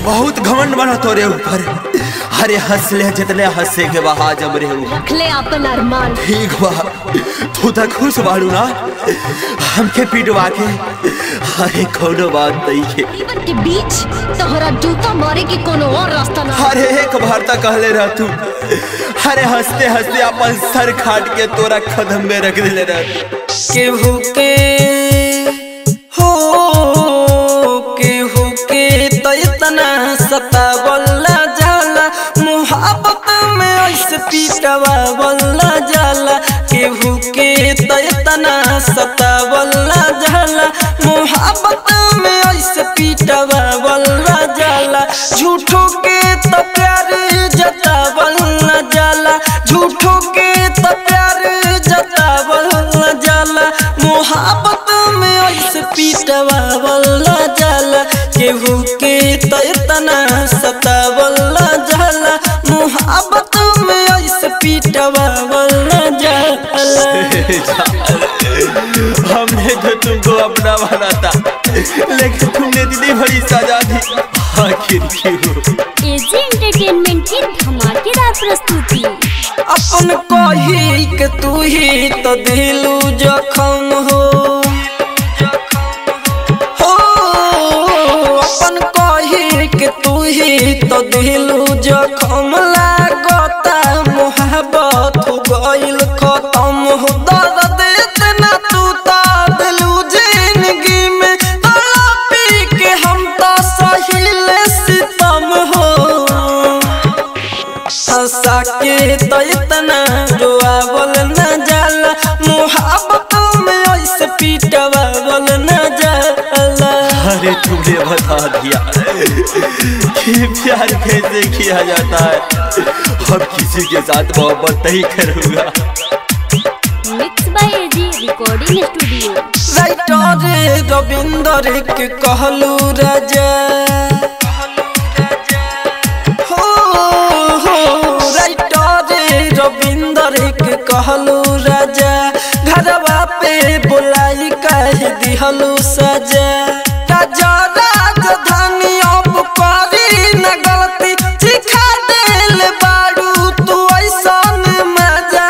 बहुत घमंड बना तोरे ऊपर अरे हंस ले जितने हंसे के बहा जम रे ऊपर रखले अपन अरमान ठीक बा तू तो खुश बाड़ू ना हमके पिटवा के अरे कोनो बात नहीं है जीवन के बीच तोहरा जूता मारे के कोनो और रास्ता ना अरे एक बार तक कहले रह तू अरे हंसते हंसते अपन सर खाट के तोरा कदम में रख दिले रह केहू के हो केहू के तो इतना सतावला जाला मुहब्बत में ऐसे पीटवावला जाला केहू के तो इतना सतावला जाला मुहब्बत में ऐसे पीटवावला जाला झूठों के तो प्यार जतावला जाला झूठों के तो प्यार जतावला जाला मोहब्बत में ऐसे पीटवावला जाला केहू के तो इतना सतावला जाला मोहब्बत में ऐसे पीटवावला जाला हमने तो तुमको अपना बना था लेकिन तुमने दीदी बड़ी सजा दी आखिर क्यों एजी एंटरटेनमेंट की धमाकेदार प्रस्तुति अपन कही के तू ही तो दिलू जखम हो हो अपन कही के तू ही तो दिलू जखम लागता मोहब्बत हो गइल खत्म हो दर्द इतना तू तो दिलू जिंदगी में तड़पी के हम तो सहिल सितम हो हंसा के तो इतना रोआवल न जाला मुहब्बत में ऐसे पीटवावल न जाला अरे तुमने बता दिया कि प्यार कैसे किया जाता है अब किसी के साथ मोहब्बत नहीं करूंगा mix by AG recording studio writer Ravinder के कहलू राजा हो हो राइटर रविंदर के कहलू राजा घरवा पे बुलाई कह दिहलू सजा राजा राजधानी अब करी न गलती सिखा देल बारू तू ऐसन मजा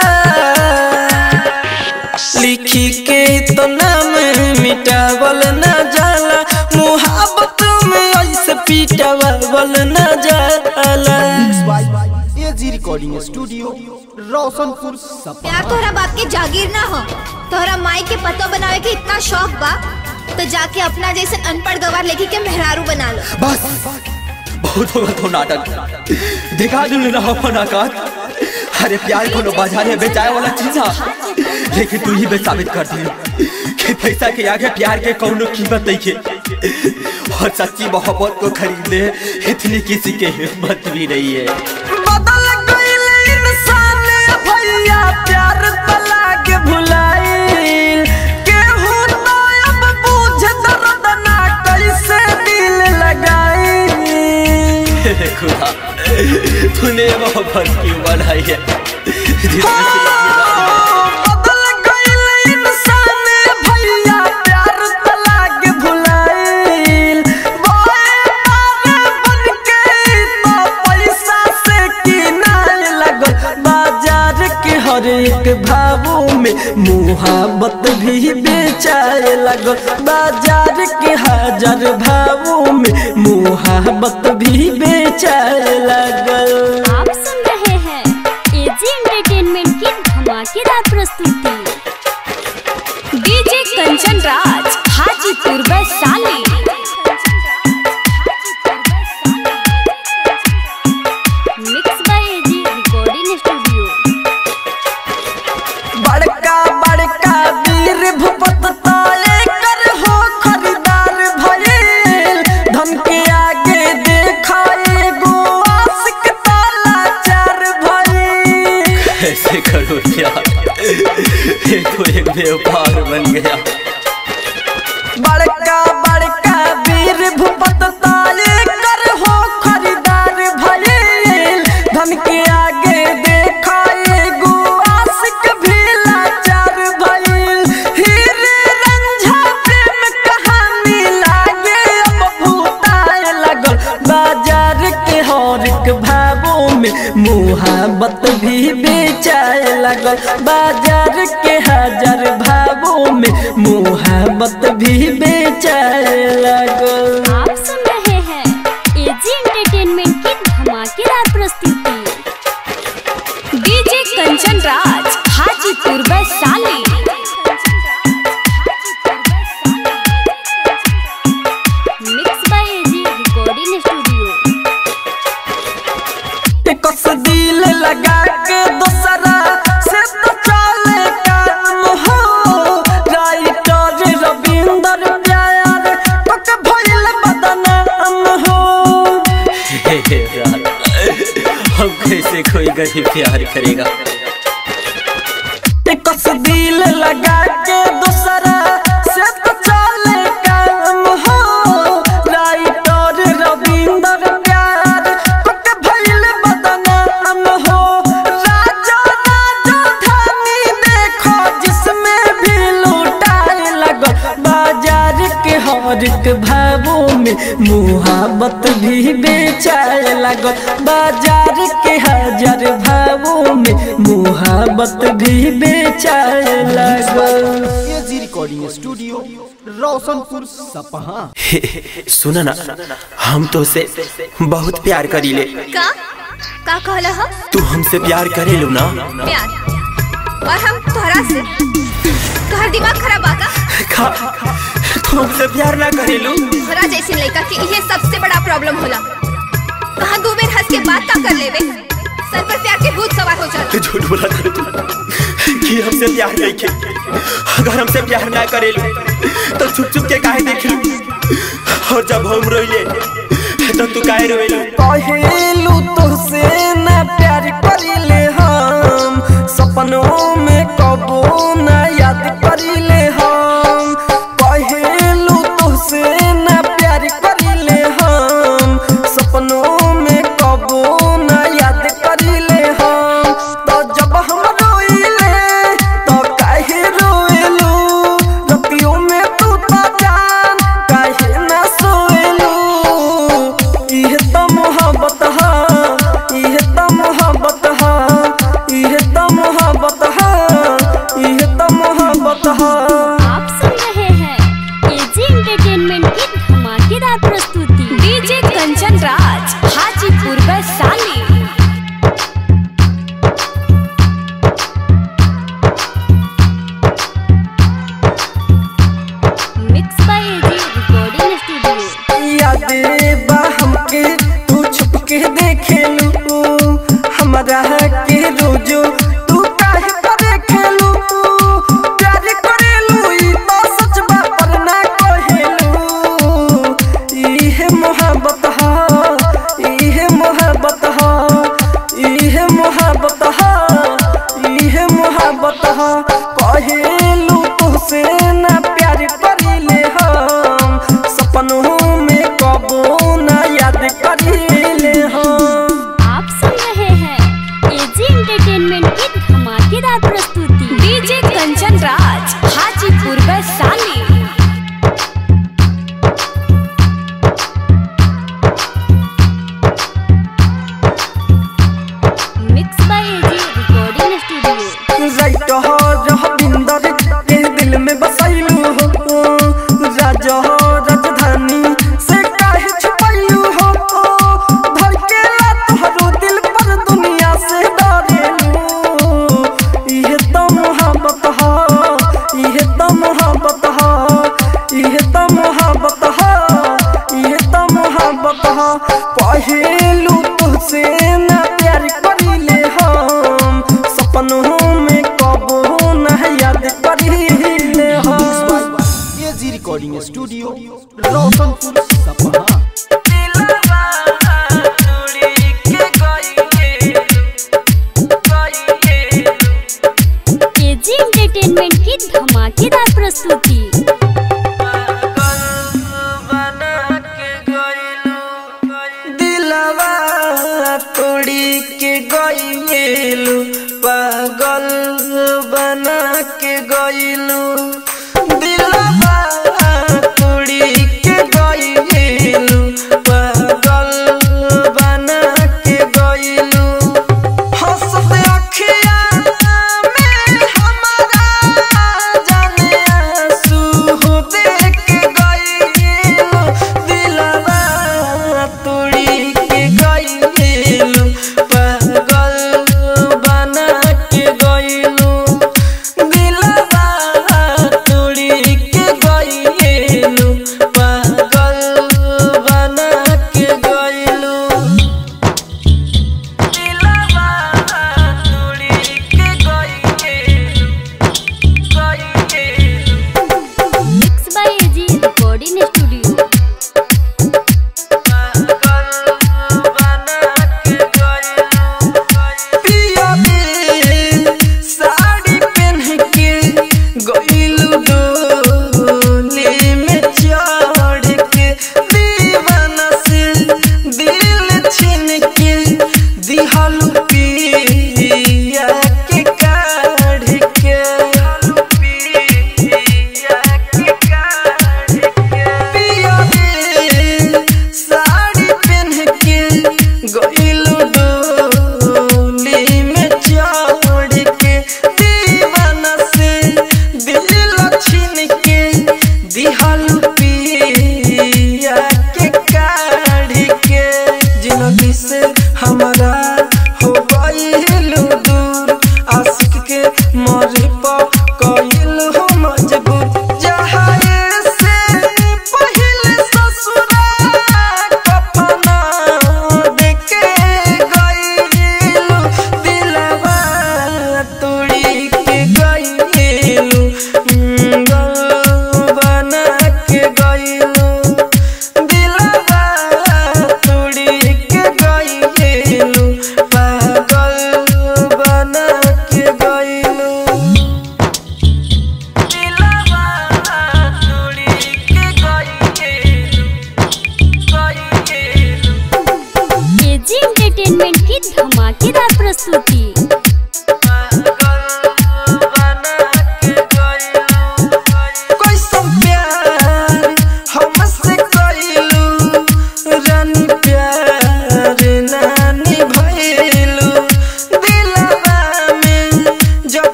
लिखी के तो नाम मिटावल न जाला मुहब्बत में ऐसे पीटावल न जाला एजी रिकॉर्डिंग स्टूडियो रोशनपुर सपा प्यार तोहरा बाप के जागीर ना हो तोहरा माई के पतो बनावे के इतना शौक बा तो जाके अपना जैसे अनपढ़ गवार लेके के मेहरारू बना लो बस बहुत होगा तो नाटक दिखा दूँ ना अपन औकात अरे प्यार को बाजार में बेचाए वाला चीज है लेकिन तू ही बे साबित कर दी कि पैसा के आगे प्यार के कौनो कीमत नहीं है और सच्ची मोहब्बत को खरीदने इतनी किसी के हिम्मत भी नहीं है बदल गइल इंसान भैया प्यार तला के भुलाइल केहू तो अब बुझ दर्द ना कैसे दिल लगाई हे खुदा तूने मोहब्बत क्यों बनाई है जिसमें से बदल गइल इंसान भैया प्यार तला के भुलाइल बोए पारे बन के तो पैसा से किनाए लगल बाजार के हर एक भावों में मुहाबत भी बेचाए लगल बाजार के हजार भावों में मुहाबत भी बेचाए लगल आप सुन रहे हैं एजी एंटरटेनमेंट की धमाकेदार प्रस्तुति DJ Kanchan Raj Hajipur Vaishali mix by AG recording studio बड़का बड़का वीर भूपत ताले कर हो खरीदार भइल धन के आगे देखाए गो आशिक ताला चार भइल ऐसे करो यार ये तो एक व्यापार बन गया बड़का बड़का वीर भूपत ताले कर हो खरीदार भइल धन के आगे देखाए गो आशिक भी लाचार भइल हीरे रंझा प्रेम कहानी लागे अब भूताए लगल बाजा मुहाबत भी बेचाए लगल बाजार के हजार भावों में मुहाबत भी बेचाए लगल आप सुन रहे हैं एजी एंटरटेनमेंट की धमाकेदार प्रस्तुति DJ Kanchan Raj Hajipur Vaishali mix by AG recording studio कस दिल लगा के दोसरा से तो चले काम हो राइटर रविंदर प्यार पक भइल बदनाम हो हम कैसे कोई गरीब प्यार करेगा कस दिल लगा के दोसरा से तो चले काम हो राइटर रविंदर प्यार पक भइल बदनाम हो राजा राजा धानी देखो जिसमें भी लूटाए लगो बाजार के हर एक भावों में मुहाबत भी बेचाए लगो बाजार के हजार भावों में मुहाबत भी बेचाए लगो एजी रिकॉर्डिंग स्टूडियो रोशनपुर सपहा सुना ना हम तो से बहुत प्यार करी ले का का कहला हम तू हमसे प्यार करे लो ना प्यार और हम तोहरा से तोहर दिमाग खराब आका खा तू हमसे प्यार ना करे लो तोहरा जैसे लड़का के ये सबसे बड़ा प्रॉब्लम होला कहाँ दो बेर हंस के बात का कर लेवे सर पर प्यार के भूत सवार हो जाता तू झूठ बोला था तू कि हमसे प्यार नहीं के अगर हमसे प्यार ना करे लो तो छुप छुप के काहे देख लो और जब हम रोइले तो तू काहे रोइले कहेलू तुझसे न प्यार करिले हम सपनों में कबो न याद करिले हम कहेलू तुझसे न प्यार करिले हम सपनों में कबो न याद करिले हम तो जब हम रोइले तो काहे रोएलू रतियों में तू तो जान काहे न सोएलू इहे त मोहब्बत हा इहे त मोहब्बत हा इहे त मोहब्बत हा इहे त मोहब्बत हा आप सुन रहे हैं एजी एंटरटेनमेंट की धमाकेदार प्रस्तुति DJ Kanchan Raj Hajipur Vaishali mix by AG recording studio याद बा हमके तू छुप के देखेलू हमरा के रोजो तू काहे करे खेलू प्यार करेलू ई तो सच बा पर ना कहेलू इहे मोहब्बत हा इहे मोहब्बत हा इहे मोहब्बत हा इहे मोहब्बत हा कहेलू तुझसे ना प्यार करिले हम सपनों में कबो ना याद करिले हम आप सुन रहे हैं एजी एंटरटेनमेंट की धमाकेदार प्रस्तुति DJ Kanchan Raj Hajipur Vaishali mix by AG recording studio writer हो रविंदर के दिल में बसैलू हो राजा हो राजधानी से काहे छुपैलू हो धड़केला तोहरो दिल पर दुनिया से डरेलू इहे त मोहब्बत हा इहे त मोहब्बत हा इहे त मोहब्बत हा इहे त मोहब्बत हा पहेलू तुझसे ना प्यार करिले हम सपनों में कबो ना याद करिले हम एजी रिकॉर्डिंग स्टूडियो रोशनपुर सपहा एजी एंटरटेनमेंट की धमाकेदार प्रस्तुति दिलवा तोड़ी के गईलू पागल बना के गईलू दिलवा तोड़ी के गईलू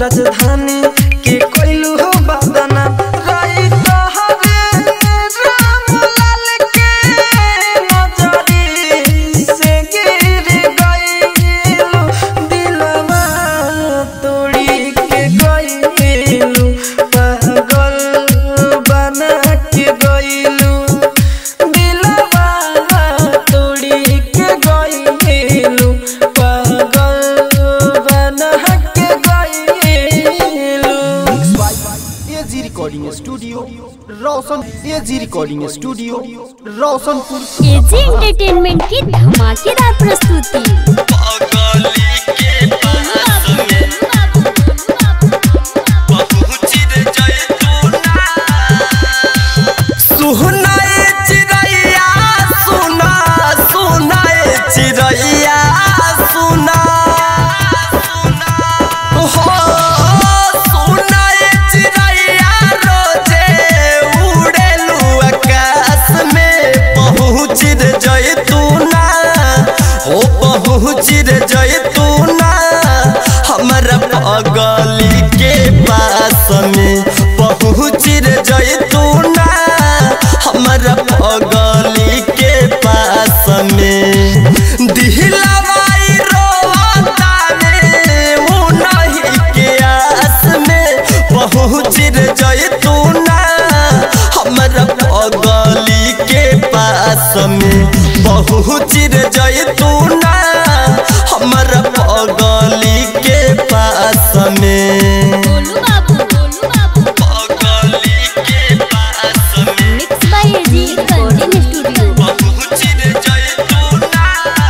राजधानी के कोइलू हो बदना राई तोहरे रामलाल के नजरी से गिर गइलू दिलवा तोड़ी के गइलू पागल बना के गइलू दिलवा तोड़ी के गइलू पागल बना के गइलू AG recording studio Roshan AG recording studio Roshanpur AG entertainment की धमाकेदार प्रस्तुति सुनाए चिड़ैया सुना सुनाए चिड़ैया सुना हो सुनाए चिड़ैया रोजे उड़ेलू आकाश में पहुँच रे जैतूना हो पहुँच रे जैतूना हमारा पगली के पास में पहुँच रे जैतूना हमारा पगली के पास में दिलवाई रोता में वो नहीं के आस में पहुँच रे जैतूना हमारा पगली के पास में पहुँच रे जैतूना हमारा पगली के पास में गोलू बाबू गोलू बाबू पगली के पास में mix by AG recording studio पहुँच रे जैतूना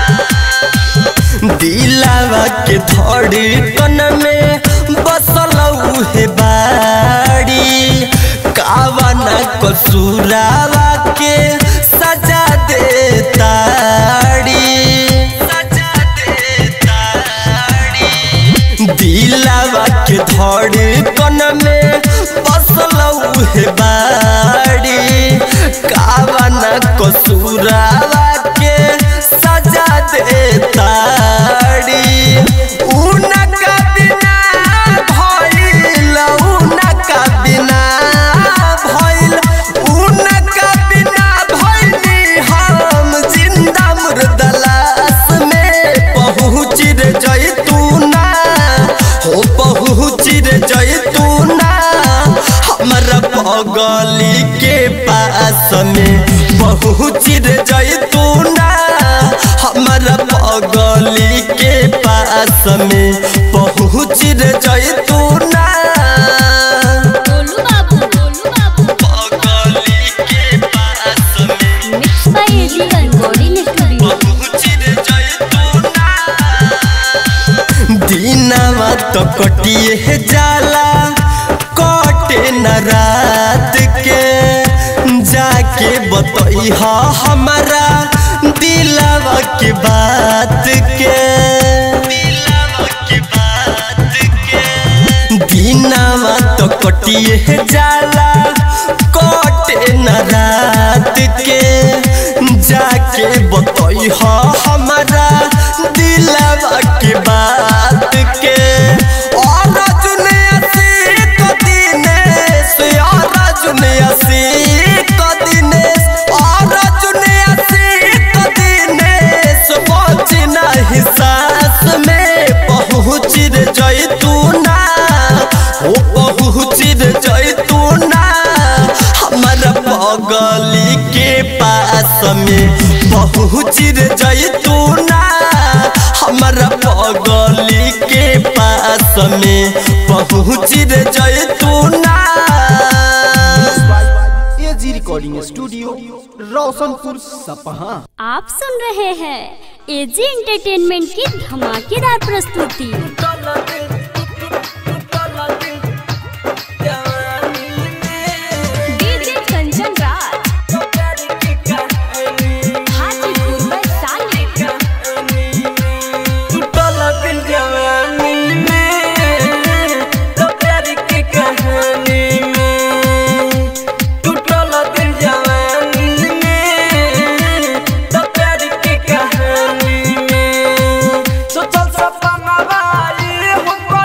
दिलावा के धड़कन में बसल उहे बाड़ी कावन कसूरावा के सजा दे ताड़ी सजा दे ताड़ी दिलावा के धड़कन में बसल उहे बाड़ी कावन कसूरावा के सजा दे ताड़ी उनका बिना भइल उनका बिना भइल उनका बिना भइली हम जिंदा मुर्दलास में पहुँच रे जैतूना हो पहुँच रे जैतूना हमारा पगली के पास में पहुँच रे जैतूना हमारा पगली के पास में पहुँच रे जैतूना गोलू बाबू गोलू बाबू पगली के पास में mix by AG recording studio पहुँच रे जैतूना दिनवा तो कटिए जाला कटे न रात के जाके बतई हमारा दिलवा के बात के दिलवा के बात के दिनवा तो कटिए जाला कटे न रात के जाके बतई हमारा दिलवा के बात के और जुनिया को दिनेश और जुनिया को दिनेश और जुनिया को दिनेश पहुँच नहीं सास में पहुँच रे जैतूना हो पहुँच रे जैतूना हमारा पगली के पास में पहुँच रे जैतूना हमारा पगली के पास में पहुँच रे जैतूना AG recording studio Roshanpur Sapaha आप सुन रहे हैं एजी एंटरटेनमेंट की धमाकेदार प्रस्तुति डीजे कंचन राज हाजीपुर में साले टूटल दिल जवानी में तो प्यार की कहानी में टूटल दिल जवानी में तो प्यार की कहानी में सोचल सपना वाली हो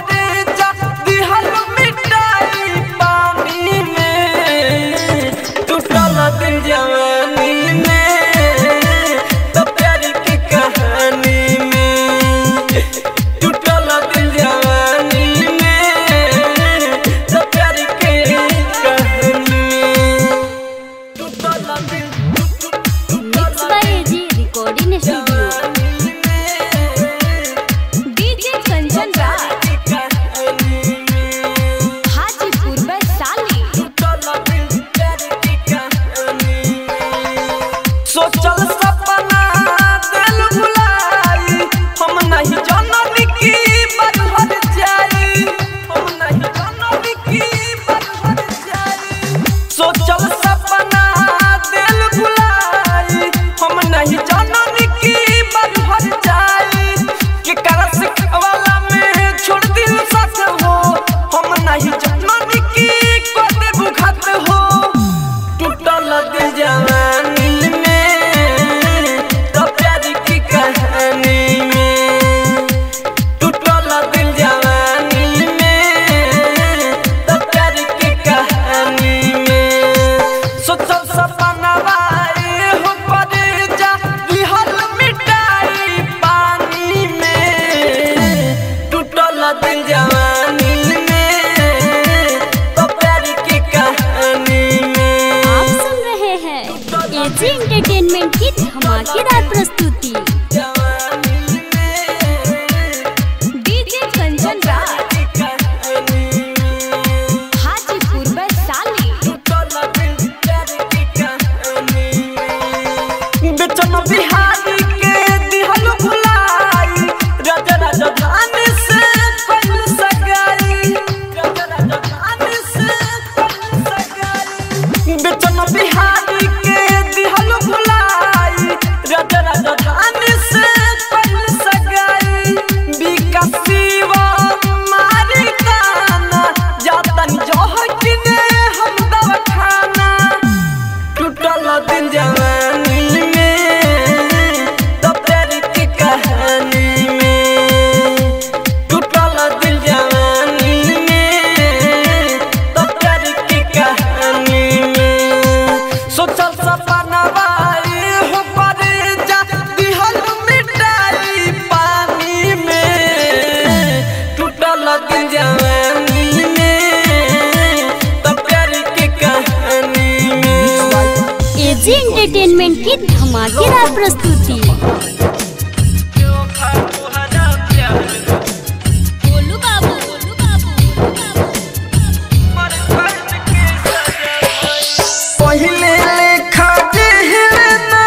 एंटरटेनमेंट की धमाकेदार प्रस्तुति गोलू बाबू गोलू बाबू पहिले लेखा जेहलना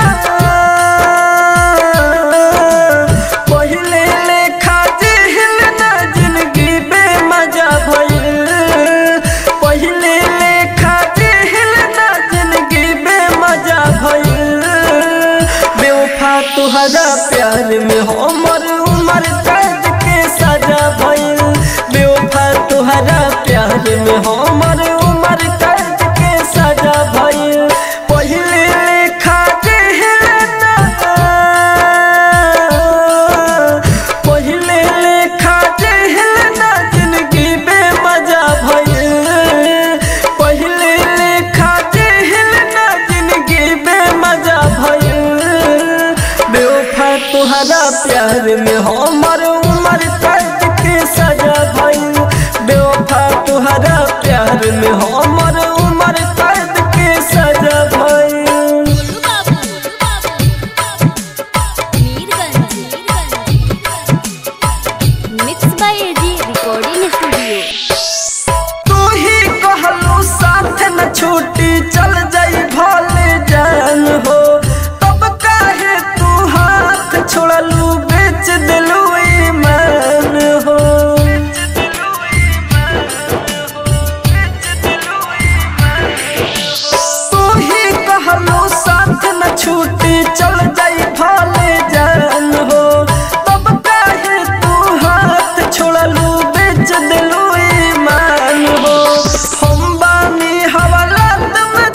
पहिले लेखा जेहलना जिंदगी बेमजा भइल पहिले लेखा जेहलना जिंदगी बेमजा भइल बेवफा तुहरा प्यार में हमर उमर कैद के सजा भइल बेवफा तुहरा प्यार में हमर उमर कैद के सजा भइल पहिले लेखा जेहलना पहिले लेखा जेहलना जिंदगी बेमजा भइल पहिले लेखा जेहलना जिंदगी बेमजा भइल बेवफा तुहरा प्यार में हमर उमर कैद के सजा भइल बेवफा तुहरा प्यार में हमर उमर कैद के सजा भइल Golu Babu Mirganj mix by AG recording studio तू ही कहलू साथ न छूटी चल जाई भले जान हो तब काहे तू हाथ छोड़लू बेच दिलू ईमान हो तू ही कहलू साथ न छूटी चल जाई भले जान हो तब काहे तू हाथ छोड़लू बेच दिलू ईमान हो हम बानी हवालात में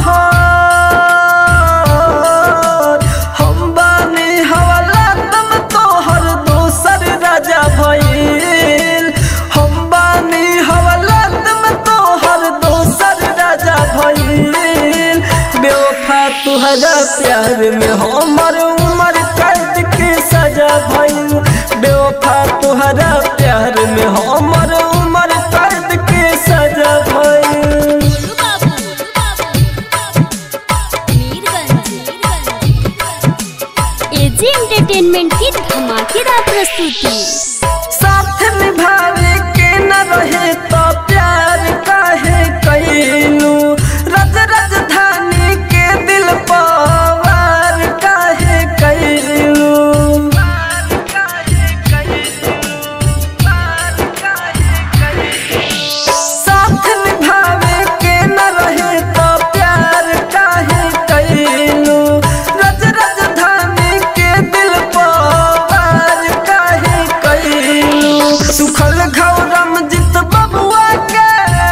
तोहर हम बानी हवालात में तोहर दोसर राजा भइल हम बानी हवालात में तोहर दोसर राजा भइल बेवफा तुहरा प्यार में हमर उमर कैद के सजा भइल बेवफा तुहरा प्यार में हमर उमर कैद के सजा भइल गोलू बाबू मीरगंज एजी एंटरटेनमेंट की धमाकेदार प्रस्तुति साथ निभावे के न रहे तो प्यार काहे कैलू रज राजधानी के दिल पवार काहे कैलू साथ निभावे के न रहे तो प्यार काहे कैलू रज राजधानी के दिल पवार काहे कैलू सुखल घौरम जित बबुआ के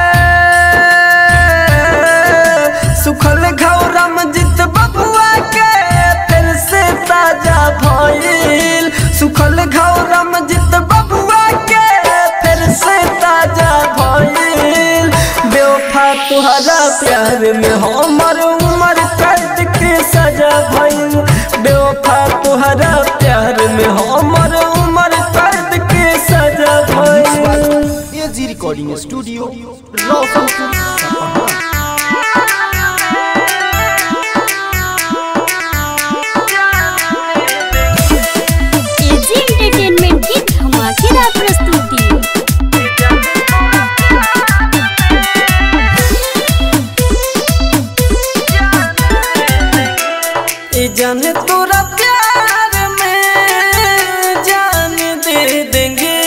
सुखल घौरम जित बबुआ के फिर से ताजा भइल सुखल घौरम जित बबुआ के फिर से ताजा भइल बेवफा तुहरा प्यार में हमर उमर कैद के सजा भइल बेवफा तुहरा प्यार में हमर उमर कैद के सजा भइल एजी रिकॉर्डिंग स्टूडियो रोशनपुर सपहा एजी एंटरटेनमेंट की धमाकेदार प्रस्तुति ए जान तोरा प्यार में जान दे देंगे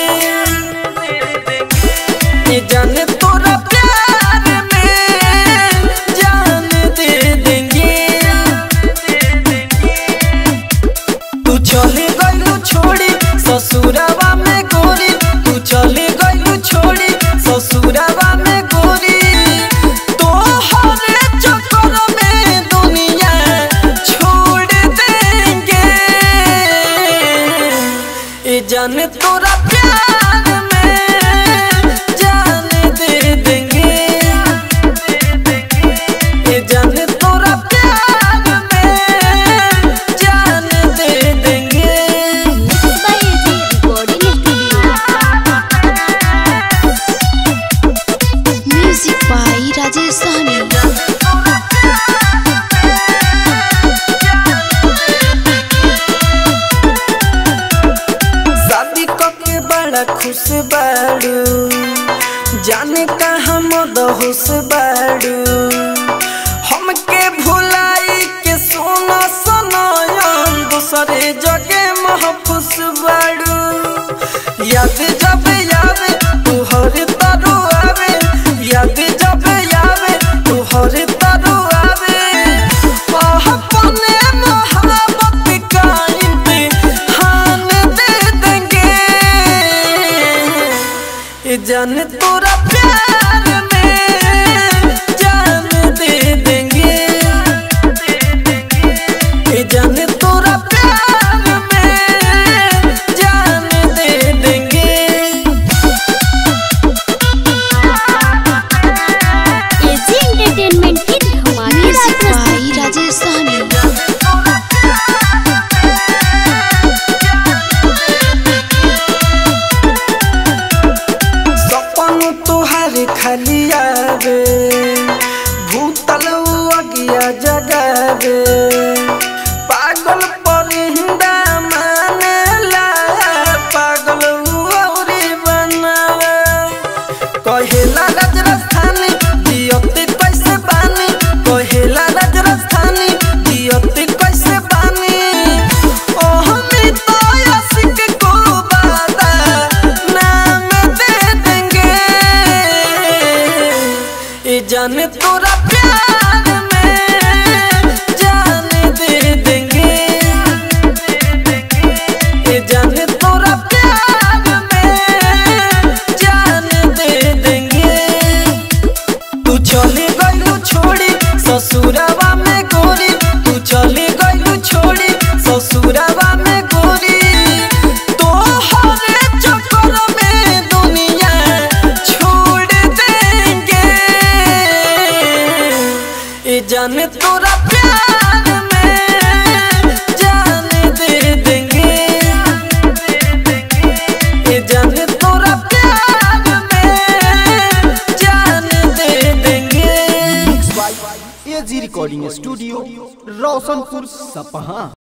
ए जान तोरा प्यार में जान दे देंगे तू चले गइलू छोड़ी ससुरावा में गोरी तू चले गइलू छोड़ी ससुरावा में गोरी तोहरे चक्कर में दुनिया छोड़ देंगे ए जान तोरा प्यार में जान दे देंगे ए जान तोरा प्यार में जान दे देंगे mix by AG recording studio music by Rajesh Sahni जाने कहाँ मदहोश बाड़ू हमके भुलाई के सोना सनायन दूसरे जगह महफूस बाड़ू याद जब यावे तुहर तरु आवे याद जब यावे तुहर तरु आवे अपने मोहब्बत का इम्तिहान दे देंगे ये जान तोरा प्यार में जान दे देंगे ये जान तोरा प्यार में जान दे देंगे एजी एंटरटेनमेंट की धमाकेदार प्रस्तुति राजेश सहनी सपन तुहार खाली आवे भूतल अगिया जगावे पागल परिंदा मानेला पागल औरी बनावे कहेला राज राजधानी दियते कैसे बानी कहेला राज राजधानी दियते कैसे बानी ओ हमी तो आशिक को बादा नाम दे देंगे ये जाने तोरा प्यार में जान दे देंगे ये जाने तोरा प्यार में जान दे देंगे तू चले गलू छोड़ी ससुरावा में गोरी तू चले गलू छोड़ी ससुरावा में गोरी तो हरे चक्कर में दुनिया छोड़ देंगे ये जाने तोरा प्यार में जान दे देंगे ये जाने तोरा प्यार में जान दे देंगे एजी रिकॉर्डिंग स्टूडियो रोशनपुर सपहा